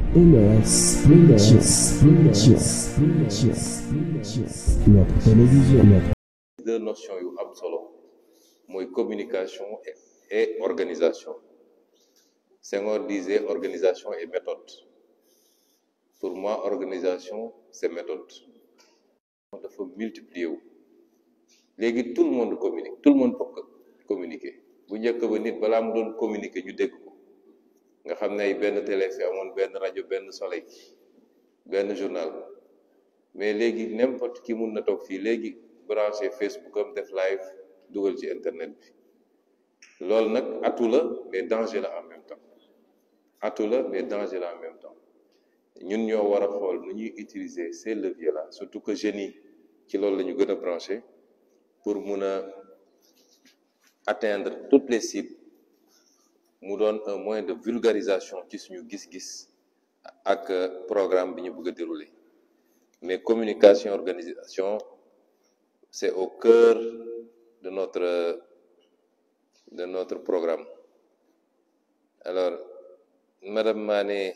MS Printers, Printers, Printers, Printers. Notre télévision, notre deux notions yu am solo mooy communication et, et organisation Senghor disait organisation et méthode pour moi organisation c'est méthode dafa multiplier wu léegi tout le monde communique tout le monde peut communiquer bu njëkk ba nit balaa mu doon communiquer ñu dégg ko nga xam ne ay benn télé fi amoon benn rajo benn soleil benn journal mais léegi n'importe qui mun na toog fii léegi branché Facebook am def live dugal ci internet bi loolu nag atu la mais danger la en même temps atu la mais danger la en même temps ñun ñoo war a xool nu ñuy utiliser ces leviers là surtout que jeunes yi ci loolu la ñu gën a branché pour mun a atteindre toutes les cibles mu doon un moyen de vulgarisation ci suñu gis-gis ak programme bi ñu bëgg a dérouler mais communication organisation c'est au cœur de notre de notre programme alors madame Mané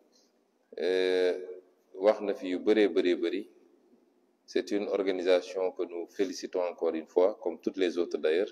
wax na fi yu bëree bëree bëri c'est une organisation que nous félicitons encore une fois comme toutes les autres d'ailleurs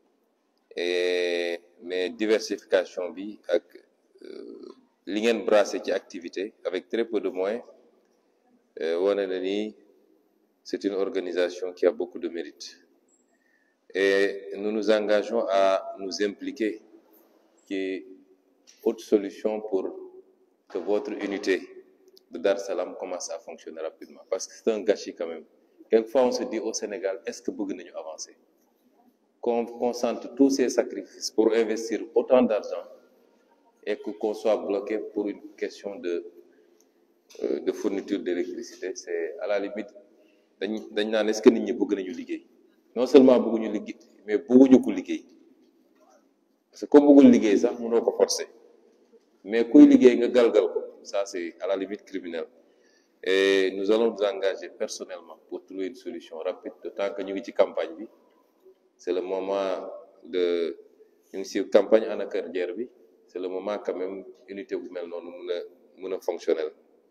et mais diversification bi ak li ngeen brassé ci activité avec très peu de moyens wane na ni c'est une organisation qui a beaucoup de mérite et nous nous engageons à nous impliquer ci autre solution pour que votre unité de Dar Salam commence à fonctionner rapidement parce que c'est un gâchis quand même quelquefois on se dit au Sénégal est-ce que bëgg nañu avancer qu'on concentre tous ces sacrifices pour investir autant d'argent et que qu'on soit bloqué pour une question de euh, de fourniture d'électricité c'est à la limite dañ dañ naan est-ce que nit ñi bëgg nañu liggéey non seulement bëgguñu liggéey mais bëgguñu ko liggéey parce que comme bëggul liggéey sax mënoo ko forcer mais kuy liggéey nga galgal ko ça c'est à la limite criminel et nous allons nous engager personnellement pour trouver une solution rapide d'autant que ñu ngi ci campagne bi c'est le moment de ñu ngi ci campagne anacardière bi c'est le moment quand même unité bu mel noonu mun a mun a fonctionnel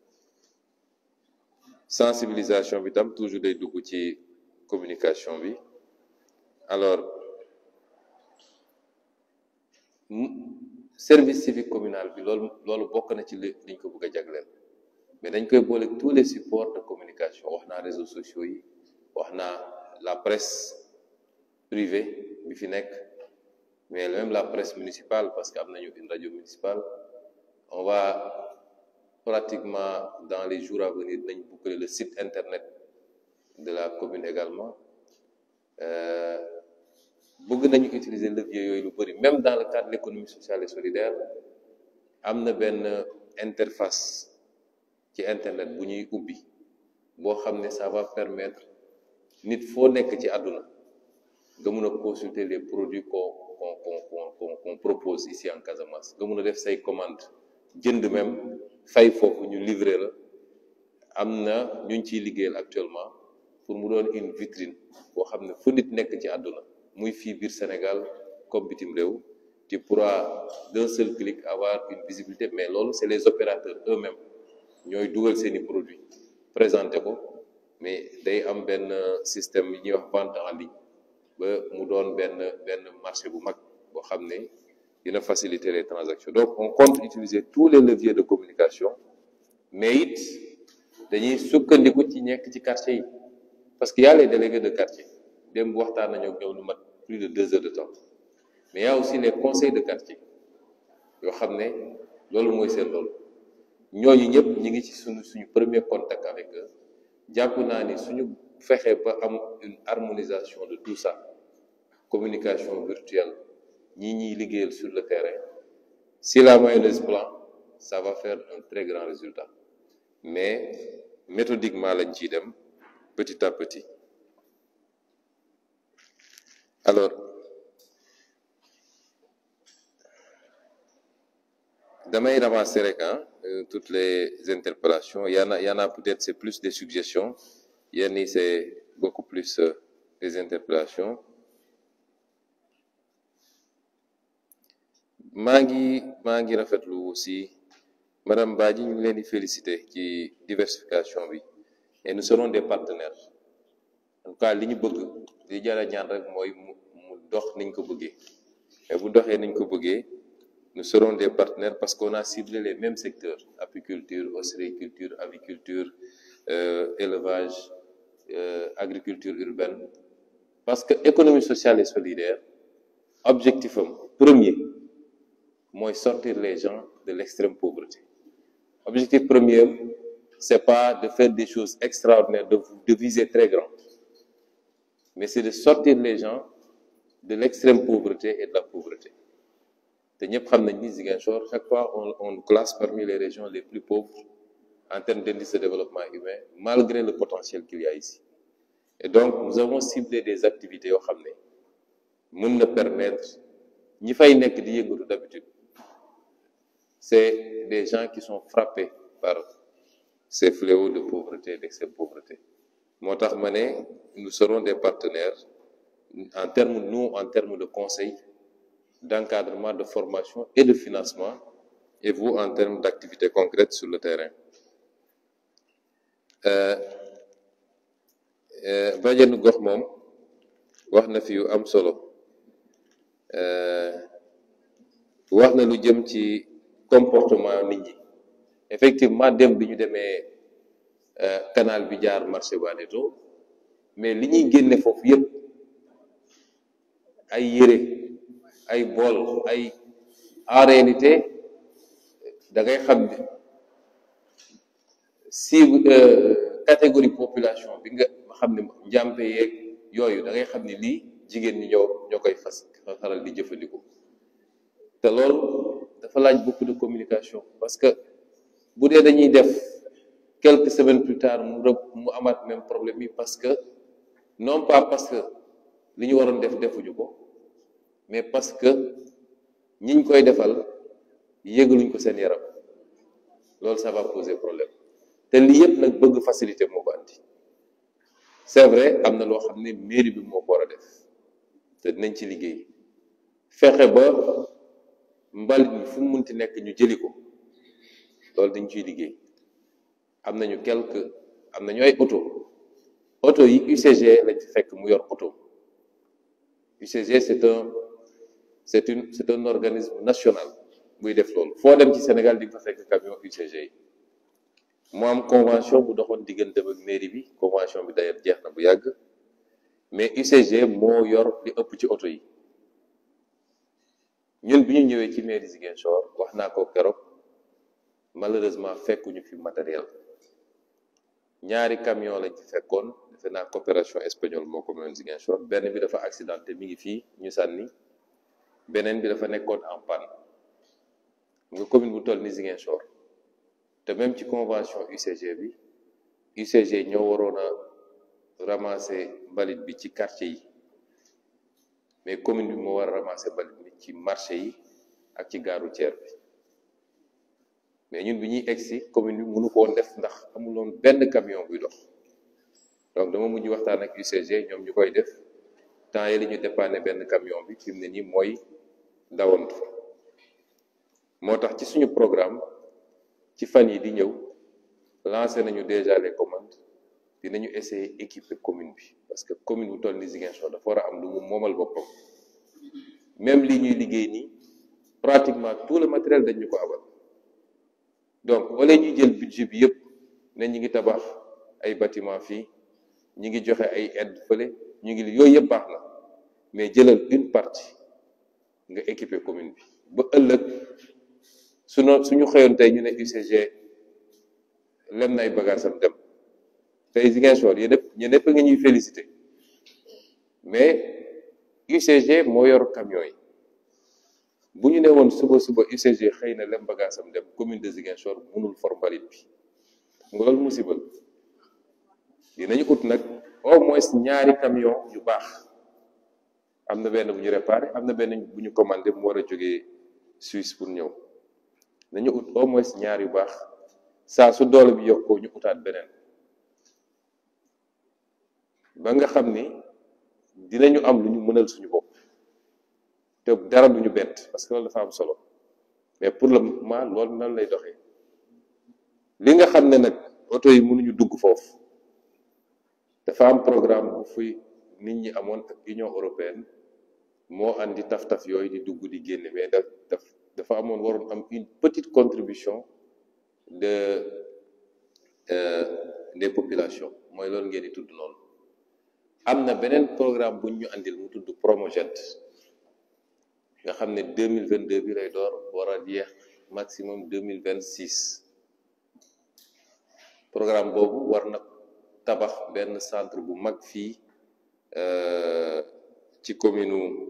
sensibilisation bi tam toujours day dugg ci communication bi alors service civique communal bi loolu loolu bokk na ci li liñ ko bëgg a jagleel mais dañ koy boole tous les supports de communication wax naa réseaux sociaux yi wax naa la presse privée bi fi nekk mais même la presse municipale parce que am nañu une radio municipale on va pratiquement dans les jours à venir nañ boucler le site internet de la commune également bëgg nañu utiliser levier yooyu lu bari même dans le cadre de l'économie sociale et solidaire am na benn interface ci internet bu ñuy ubbi boo xam ne ça va permettre nit foo nekk ci àdduna nga mun a consulter les produits qu'on qu'on qu'on qu'on propose ici en Casamance nga mun a def say commande jënd même fay foofu ñu livrer la am na ñu ngi ciy liggéeyal actuellement pour mu doon une vitrine boo xam ne fu nit nekk ci àdduna muy fii biir Sénégal comme bitim réew tu pourras d'un seul clic avoir une visibilité mais loolu c'est les opérateurs eux-mêmes ñooy dugal seeni produits présenter ko mais day am benn système yi ñuy wax vente en ligne ba mu doon benn benn marché bu mag boo xam ne dina faciliter les transactions donc on compte utiliser tous les leviers de communication mais it dañuy sukkandiku ci nekk ci quartier yi parce que y a les délégués de quartier démb waxtaan nañu ak ñoom lu mat plus de deux heures de temps mais y a aussi les conseils de quartier yoo xam ne loolu mooy seen loolu ñooñu ñëpp ñi ngi ci suñu suñu premier contact avec eux jàpp naa ni suñu fexe ba am une harmonisation de tout ça communication virtuelle ñii ñiy liggéeyal sur le terrain si la mayonnaise plan ça va faire un très grand résultat mais méthodiquement lañ ciy dem petit à petit alors damay ramasser rek ah toutes les interpellations y en a y en a peut-être c'est plus des suggestions yenn yi c'est beaucoup plus euh, des interpellations maa ngi maa ngi rafetlu aussi madame Badji ñu ngi leen di féliciter ci diversification bi et nous serons des partenaires en tout cas li ñu bëgg li jara ñaan rek mooy mu mu dox niñ ko bëggee mais bu doxee niñ ko bëggee nous serons des partenaires parce qu'on a ciblé les mêmes secteurs apiculture ostréiculture aviculture euh, élevage euh, agriculture urbaine parce que économie sociale et solidaire objectif am premier mooy sortir les gens de l'extrême pauvreté objectif premier c'est pas de faire des choses extraordinaires de, de viser très grand mais c'est de sortir les gens de l'extrême pauvreté et de la pauvreté te ñëpp xam nañ ni Ziguinchor chaque fois on on nous classe parmi les régions les plus pauvres en termes d'indice de développement humain malgré le potentiel qu'il y a ici et donc nous avons ciblé des activités yoo xam ne mën na permettre ñi fay nekk di yëngatu d'habitude c'est des gens qui sont frappés par ces fléaux de pauvreté d'extrême pauvreté moo tax ma ne nous serons des partenaires en termes nous en termes de conseil d'encadrement de formation et de financement et vous en termes d'activités concrètes sur le terrain bajenu gox moom wax na fi yu am solo wax na lu jëm ci comportement nit ñi effectivement dem bi ñu demee canal bi jaar marché Baneto mais li ñuy génne foofu yépp ay yére ay bool ay en réalité da ngay xam ne si catégorie population bi nga xam ne njàmpe yeeg yooyu da ngay xam ne lii jigéen ñi ñoo ñoo koy fas faral di jëfandikoo te loolu dafa laaj beaucoup de communication parce que bu dee dañuy def quelques semaines plus tard mu rëb mu amaat même problème yi parce que non pas parce que li ñu waroon def defuñu ko mais parce que ñiñ koy defal yëgaluñ ko seen yaram loolu ça va poser problème te lii yëpp nag bëgg facilité moo ko andi c'est vrai am na loo xam ne mairie bi moo ko war a def te dinañ ci liggéey fexe ba mbalit mi fu mu munti nekk ñu jëli ko loolu dañ ciy liggéey am nañu quelque am nañu ay auto auto yi UCG lañ fi fekk mu yor auto UCG c'est un c'est une c'est un organisme national buy def loolu foo dem ci Sénégal di nga fa fekk camion UCG yi mu am convention bu doxoon diggante ak mairie bi convention bi d'ailleurs jeex na bu yàgg mais UCG moo yor li ëpp ci auto yi ñun bi ñu ñëwee ci mairie Ziguinchor wax naa ko keroog malheureusement fekkuñu fi matériel ñaari camion lañ fi fekkoon defe naa coopération espagnole moo ko moom Ziguinchor benn bi dafa accidenté mi ngi fii ñu sànni beneen bi dafa nekkoon en panne nga commune bu toll ni Ziguinchor te même ci convention UCG bi UCG ñoo waroon a ramasser mbalit bi ci quartier yi mais commune bi moo war a ramasser mbalit bi ci marché yi ak ci gare routière bi mais ñun bi ñuy egsi commune bi mënu ko woon def ndax amuloon benn camion buy dox donc dama mujj waxtaan ak UCG ñoom ñu koy def temps yi li ñu dépanner benn camion bi fi mu ne nii mooy dawantu moo tax ci suñu programme ci fan yi di ñëw lancé nañu déjà les commandes dinañu essayer équiper commune bi parce que commune bu toll ni Ziguinchor dafa war a am lu mu moomal boppam même lii ñuy liggéey nii pratiquement tout le matériel dañ ñu ko abal donc wala ñuy jël budget bi yëpp ne ñi ngi tabax ay bâtiment fii ñi ngi joxe ay aide fële ñu ngi li yooyu yëpp baax na mais jëlal une partie nga équiper commune bi ba ëllëg suñu suñu xëyoon tey ñu ne UCG lem na ay bagages am dem tey Ziguinchor yéen ñëpp ñun ñëpp nga ñuy féliciter mais UCG moo yor camion yi bu ñu ne woon suba suba UCG xëy na lem bagage am dem commune de Ziguinchor mënul for mbalit bi nga loolu musiba dinañu ut nag au moins ñaari camion yu baax am na benn bu ñu réparé am na benn bu ñu commandé mu war a jógee Suisse pour ñëw nañu ut au moins ñaar yu baax saa su doole bi yokkoo ñu utaat beneen ba nga xam ni dinañu am lu ñu mënal suñu bopp te dara duñu bett parce que loolu dafa am solo mais pour le moment loolu nan lay doxee li nga xam ne nag oto yi mënuñu dugg foofu dafa am programme bu fuy nit ñi amoon ak Union européenne moo andi taf-taf yooyu di dugg di génne mais daf daf dafa amoon waroon am une petite contribution de euh, des populations mooy loolu ngeen di tudd noonu am na beneen programme buñ ñu andil mu tudd Promojet nga xam ne deux mille vingt deux bi lay door war a jeex maximum deux mille vingt six programme boobu war na tabax benn centre bu mag fii ci commune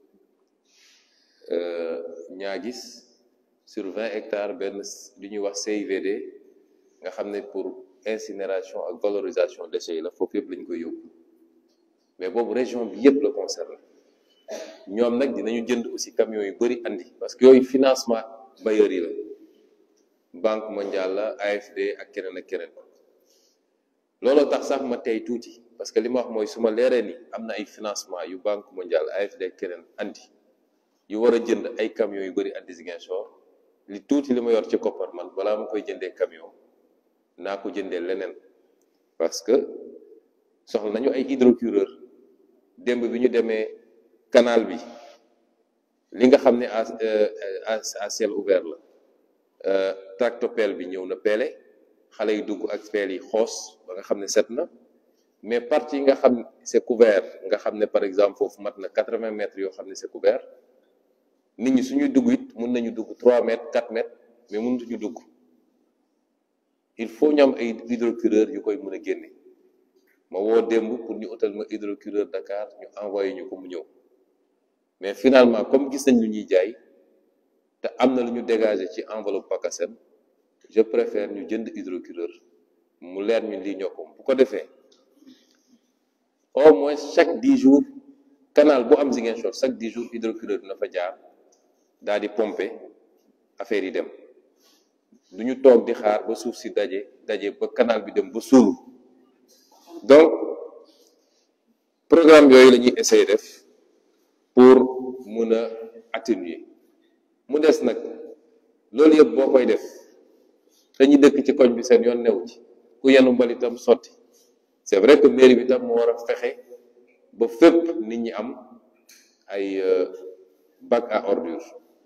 Niaguis sur vingt hectares benn li ñuy wax CIVD nga xam ne pour incinération ak valorisation déchets yi la foofu yëpp lañ koy yóbbu mais boobu région bi yëpp la concerné ñoom nag dinañu jënd aussi camions yu bëri andi parce que yooyu financement bailleurs yi la banque mondiale la AFD ak keneen ak keneen looloo tax sax ma tey tuuti parce que li ma wax mooy su ma leeree ni am na ay financement yu banque mondiale AFD ak keneen andi yu war a jënd ay camions yu bëri andi Ziguinchor li tuuti li ma yor ci koppar man balaa ma koy jëndee camion naa ko jëndee leneen parce que soxla nañu ay hydrocureur démb bi ñu demee canal bi li nga xam ne à à ciel ouvert la tractopelle bi ñëw na peele xale yi dugg ak peel yi xoos ba nga xam ne set na mais partie yi nga xam c'est couvert nga xam ne par exemple foofu mat na quatre-vingts mètres yoo xam ne c'est couvert nit ñi suñuy dugg it mun nañu dugg trois mètres quatre mètres mais mënutuñu dugg il faut ñu am ay hydrocureur yu koy mën a génne ma woo démb pour ñu utal ma hydrocureur Dakar ñu envoyé ñu ko mu ñëw mais finalement comme gis nañ lu ñuy jaay te am na lu ñu dégagé ci enveloppe PACASEN je préfère ñu jënd hydrocureur mu leer ñu lii ñoo ko bu ko defee au moins chaque dix jours canal bu am Ziguinchor chaque dix jours hydrocureur dina fa jaar daal di pomper affaire yi dem du ñu toog di xaar ba suuf si daje daje ba canal bi dem ba suulu donc programme yooyu la ñuy essayer def pour mun a atténuer mu des nag loolu yëpp boo koy def dañuy dëkk ci koñ bi seen yoon new ci ku yenu mbalitam sotti c'est vrai que mairie bi tam moo war a fexe ba fépp nit ñi am ay bac à ordure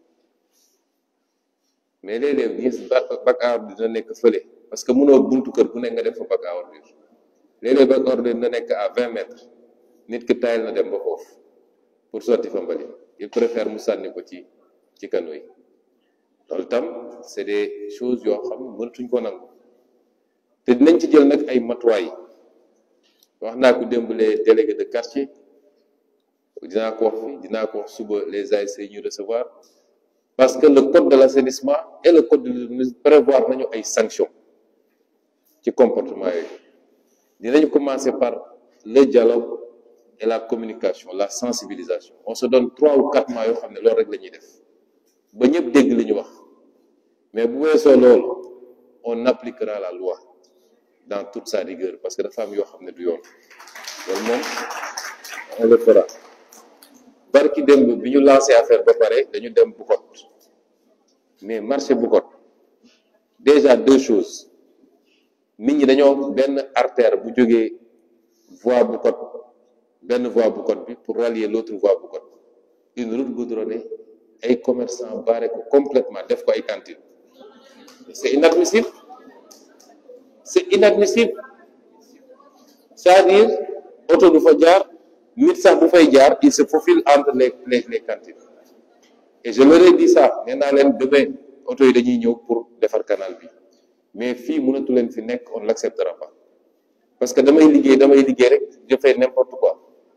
mais léeg-léeg gis bac à ordure dina nekk fële parce que mënoo buntu kër bu nekk nga def fa bac à ordure léeg-léeg bac à ordure dina nekk à vingt mètres nit ki tayal na dem ba foofu pour sotti fa mbalit il préfère mu sànni ko ci ci kano yi loolu tam c'est des choses yoo xam mënatuñ ko nangu te dinañ ci jël nag ay matuwaay wax naa ko démb les délégués de quartier dinaa ko wax fi dinaa ko wax suba les ASC ñu recevoir parce que le code de l'assainissement et le code de l'urbanisme prévoir nañu ay sanctions ci comportement yooyu dinañu commencer par le dialogue et la communication la sensibilisation on se donne trois ou quatre mois yoo xam ne loolu rek la ñuy def ba ñëpp dégg li ñu wax mais bu weesoo loolu on appliquera la loi dans toute sa rigueur parce que dafa am yoo xam ne du yoon loolu moom on le fera barki démb bi ñu lancé affaire ba pare dañu dem Bukot mais marché Bukot déjà deux choses nit ñi dañoo benn artère bu jógee voie Bukot benn voie Bukot bi pour rallier l'autre voie Bukot une route goudronnée ay commerçants barré ko complètement def ko ay cantines c'est inadmissible c'est inadmissible c'est-à-dire oto du fa jaar nit sax bu fay jaar il se faufile entre les les les cantines et je leur ai dit ça nee naa leen demain oto yi dañuy ñëw pour defar canal bi mais fii mënatu leen fi nekk on l'acceptera pas parce que damay liggéey damay liggéey rek je fais n'importe quoi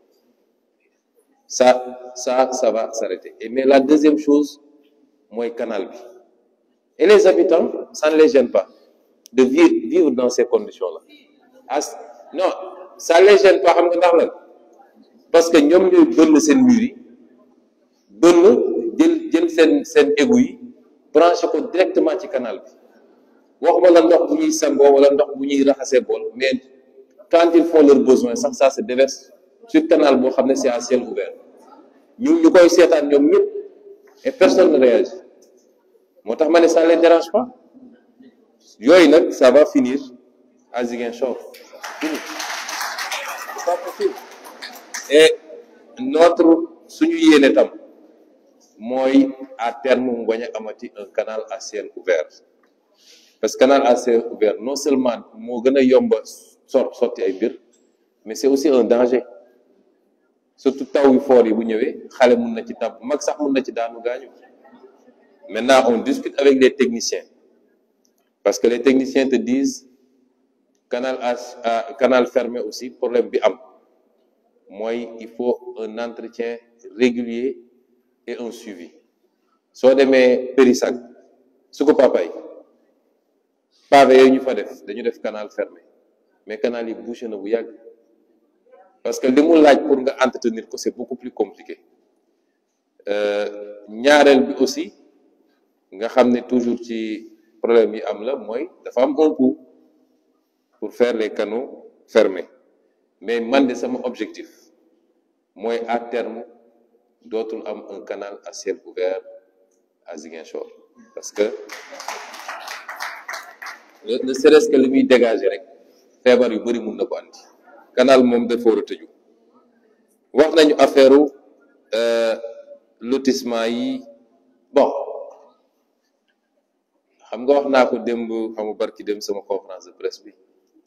ça ça ça va s'arrêter et mais la deuxième chose mooy canal bi et les habitants ça ne les gêne pas de vivre vivre dans ces conditions-là as non ça les gêne pas xam nga ndax lan parce que ñoom ñooy bënn seen mur yi bënn jël jël seen seen égout yi branché ko directement ci canal bi waxuma la ndox bu ñuy sangoo wala ndox bu ñuy raxasee bool mais quand ils font leurs besoins sax ça se déverse sur canal boo xam ne c'est à ciel ouvert ñu ñu koy seetaan ñoom ñëpp et personne ne réagit moo tax ma ne ça les dérange pas yooyu nag ça va finir à Ziguinchor fini c'est pas possible et notre suñu yéene tam mooy à terme mu bañ a amati un canal à ciel ouvert parce que canal à ciel ouvert non seulement moo gën a yomba sot sotti ay mbir mais c'est aussi un danger surtout taw yu fort yi bu ñëwee xale mun na ci tàbb mag sax mun na ci daanu gaañu maintenant on discute avec les techniciens parce que les techniciens te disent canal à, à canal fermé aussi problème bi am mooy il faut un entretien régulier et un suivi soo demee Périssac su ko papay pavé yooyu ñu fa def dañu def canal fermé mais canal yi bouché na bu yàgg parce que li mu laaj pour nga entretenir ko c'est beaucoup plus compliqué ñaareel bi aussi nga xam ne toujours ci problème yi am la mooy dafa am un coût pour faire les canaux fermés mais man de sama objectif mooy à terme dootul am un canal à ciel ouvert à Ziguinchor parce que ne serait-ce que li muy dégager rek feebar yu bari mun na ko andi canal moom dafa war a tëju wax nañu affaire lotissement yi bon xam nga wax naa ko démb xamu barki dem sama conférence de presse bi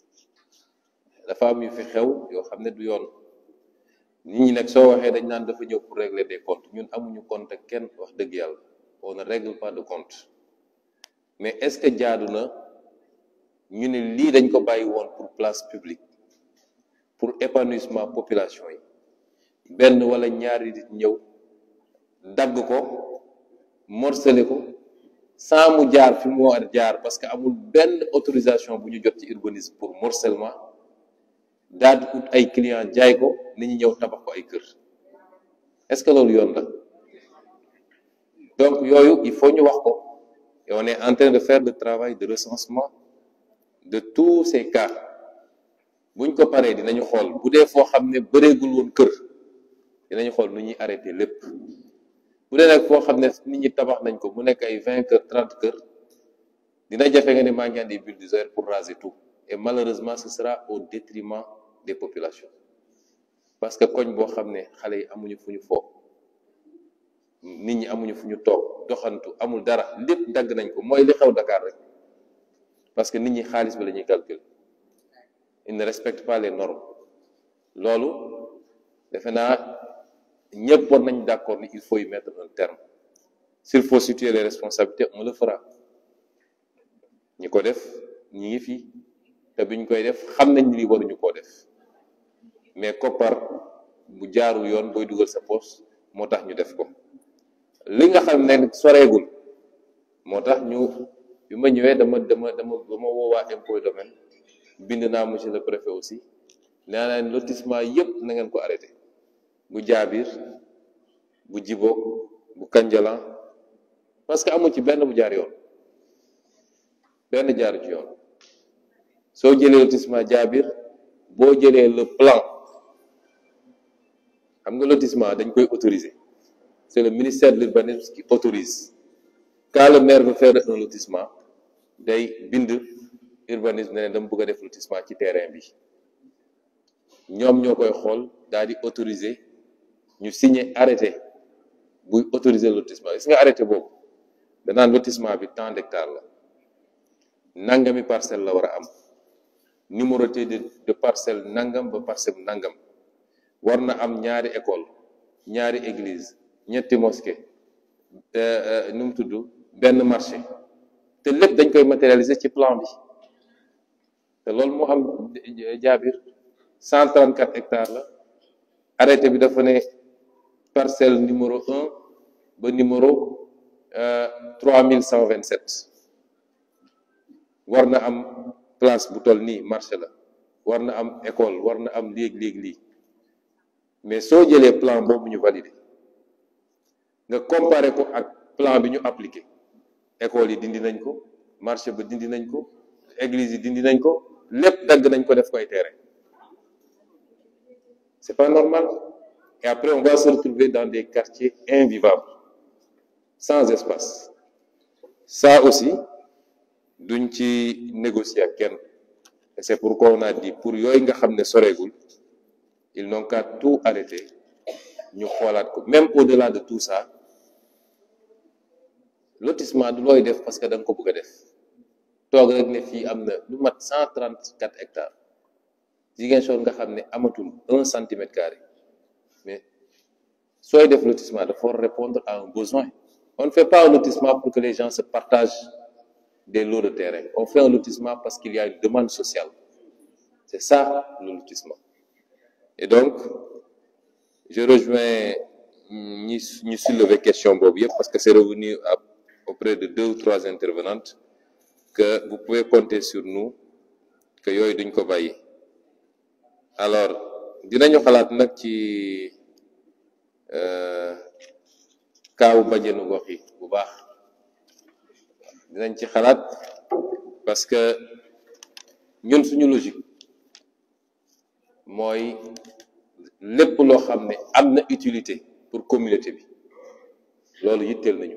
dafa am yu fi xew yoo xam ne du yoon nit ñi nag soo waxee dañ naan dafa ñëw pour régler des comptes ñun amuñu compte ak kenn wax dëgg yàlla on ne règle pas de compte mais est-ce que jaadu na ñu ne lii dañ ko bàyyi woon pour place publique pour épanouissement population yi benn wala ñaari nit ñëw dagg ko morcelé ko sans mu jaar fi mu war jaar parce que amul benn autorisation bu ñu jot ci urbanisme pour morcellement daal di ut ay client jaay ko nit ñi ñëw tabax ko ay kër est-ce que loolu yoon la donc yooyu il faut ñu wax ko et on est en train de faire le travail de recensement de tous ces cas buñ ko paree dinañu xool bu dee foo xam ne bëreegul woon kër dinañu xool nu ñuy arrêté lépp bu dee nag foo xam ne nit ñi tabax nañ ko mu nekk ay vingt kër trente kër dina jafe nga ne maa ngi andi bulldozer pour raser tout et malheureusement ce sera au détriment des populations parce que koñ boo xam ne xale yi amuñu fu ñu foo nit ñi amuñu fu ñu toog doxantu amul dara lépp dagg nañ ko mooy li xew Dakar rek parce que nit ñi xaalis bi la ñuy calculer ils ne respectent pas les normes loolu defe naa ñëpp war nañ d'accord ni il faut y mettre un terme s'il faut situer les responsabilités on le fera ñi ko def ñi ngi fi te biñ koy def xam nañ ni waruñu koo def mais koppar bu jaarul yoon booy dugal sa poche moo tax ñu def ko li nga xam ne soreegul moo tax ñu bi ma ñëwee dama dama dama dama woowaa impôt domaine bind naa monsieur le préfet aussi nee naa leen lotissement yëpp na ngeen ko arrêté bu jaabir bu jiboog bu kanjalan parce que amul ci benn bu jaar yoon benn jaaru ci yoon soo jëlee lotissement jaabir boo jëlee le plan xam nga lotissement dañ koy autoriser c'est le ministère de l'urbanisme qui autorise quand le maire veut faire un lotissement day bind urbanisme ne leen dama bëgg a def lotissement ci terrain bi ñoom ñoo koy xool daal di autoriser ñu signer arrêté buy autoriser lotissement gis nga arrêté boobu danaan lotissement bi tant d'hectares la nangami parcelle la war a am numéroté de de parcelle nangam ba parcelle nangam war na am ñaari école ñaari église ñetti mosquée nu mu tudd benn marché te lépp dañ koy matérialiser ci plan bi te loolu moo am jaabir 134 hectares la arrêté bi dafa ne parcelle numéro 1 ba numéro 3127 war na am place bu toll nii marché la war na am école war na am léeg léeg lii mais soo jëlee plan boobu ñu validé nga comparé ko ak plan bi ñu appliqué école yi dindi nañ ko marché ba dindi nañ ko église yi dindi nañ ko lépp dagg nañ ko def ko ay terrain c'est pas normal et après on va se retrouver dans des quartiers invivables sans espace ça aussi duñ ci négocier ak kenn et c'est pourquoi on a dit pour yooyu nga xam ne soreegul ils n'ont qu'à tout arrêter ñu xoolaat ko même au-delà de tout ça lotissement du looy def parce que da nga ko bëgg a def toog rek ne fii am na lu mat cent trente quatre hectares Ziguinchor nga xam ne amatul un centimètre carré mais sooy def lotissement dafa war répondre à un besoin on ne fait pas un lotissement pour que les gens se partagent des lots de terrain on fait un lotissement parce qu'il y a une demande sociale c'est ça le lotissement et donc je rejoins ñi ñi soulever question boobu yëpp parce que c'est revenu à auprès de deux ou trois intervenantes que vous pouvez compter sur nous que yooyu duñ ko bàyyi alors dinañu xalaat nag ci kaawu bajenu gox yi bu baax dinañ ci xalaat parce que ñun suñu logique mooy lépp loo xam ne am na utilité pour communauté bi loolu yitteel nañu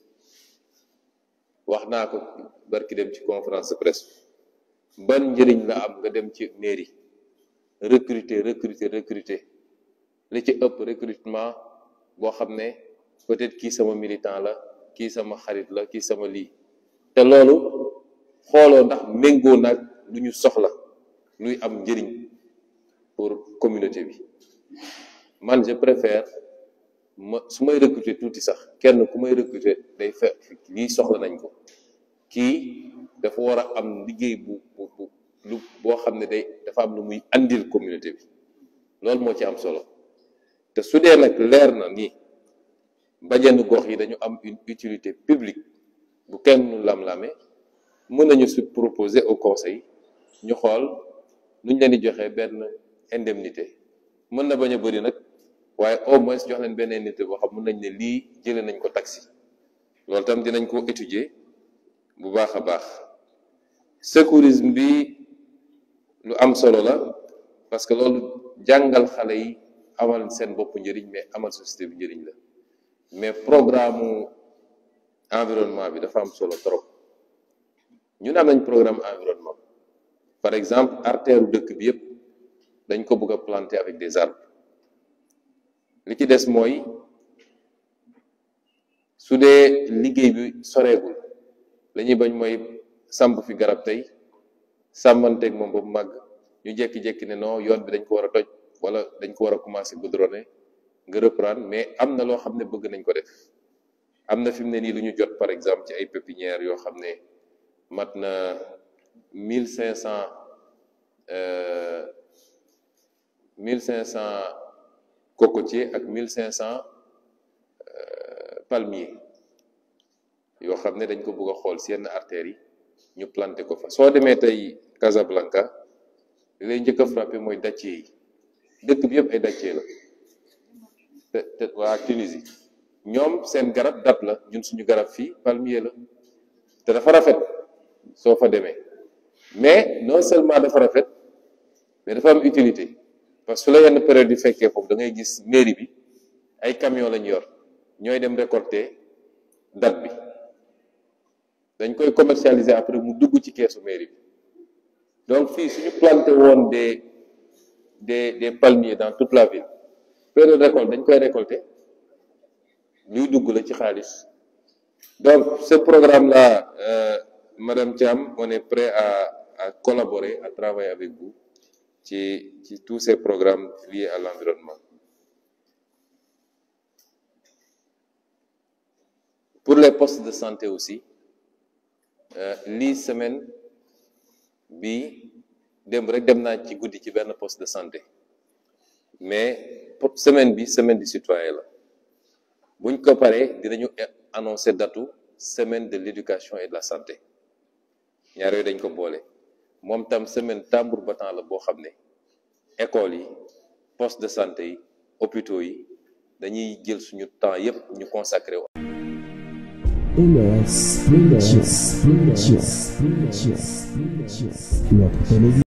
wax naa ko barki dem ci conférence de presse ban njëriñ la am nga dem ci mairie recruter recruter recruter li ci ëpp recrutement boo xam ne peut-être kii sama militant la kii sama xarit la kii sama lii te loolu xooloo ndax méngoo nag lu ñu soxla luy am njëriñ pour communauté bi man je préfère ma su may recruter tuuti sax kenn ku may recruter day fekk lii soxla nañ ko kii dafa war a am liggéey bu bu bu lu boo xam ne day dafa am lu muy andil communauté bi loolu moo ci am solo te su dee nag leer na ni bajenu gox yi dañu am une utilité publique bu kenn lam-lame mën nañu su proposer au conseil ñu xool nuñ leen di joxe benn indemnité mën na bañ a bëri nag waaye au moins jox leen benn indemnité boo xam mën nañ ne lii jëlee nañ ko taxi loolu tam dinañ ko étudier bu baax a baax secourisme bi lu am solo la parce que loolu jàngal xale yi amal seen bopp njëriñ mais amal société bi njëriñ la mais programme environnement bi dafa am solo trop ñun am nañ programme environnement par exemple artère dëkk bi yëpp dañ ko bëgg a planter avec des arbres li ci des mooy su dee liggéey bi soreegul la ñuy bañ mooy samp fi garab tey sàmmanteeg moom ba mu màgg ñu jekki-jekki ne non yoon bi dañ ko war a toj wala dañ ko war a commencer goudronner nga reprendre mais am na loo xam ne bëgg nañ ko def am na fi mu ne nii lu ñu jot par exemple ci ay pépinières yoo xam ne mat na mille cinq cent mille cinq cent cocotiers ak mille cinq cent palmiers yoo xam ne dañ ko bëgg a xool si yenn artères yi ñu planté ko fa soo demee tey Casablanca li lay njëkk a frappé mooy dattier yi dëkk bi yëpp ay dattier la te te waa Tunisie ñoom seen garab dat la ñun suñu garab fii palmier la te dafa rafet soo fa demee mais non seulement dafa rafet mais dafa am utilité parce que su la yenn période yi fekkee foofu da ngay gis mairie bi ay camion lañu yor ñooy dem récolter date bi dañ koy commercialiser après mu dugg ci keesu mairie bi donc fii suñu planté woon des des des palmiers dans toute la ville période récolte dañ koy récolter luy dugg la ci xaalis donc ce programme là euh, madame Thiam on est prêt à à collaborer à travailler avec vous ci ci tous ces programmes liés à l'environnement pour les postes de santé aussi lii semaine bi démb rek dem naa ci guddi ci benn poste de santé mais semaine bi semaine du citoyen la buñ ko paree dinañu annoncer datu semaine de l'éducation et de la santé ñaar yooyu dañ ko boole moom tam semaine tambour battant la boo xam ne écoles yi poste de santé yi hôpitaux yi dañuy jël suñu temps yépp ñu consacré LS Printers, Printers, Printers, Printers, notre télévision.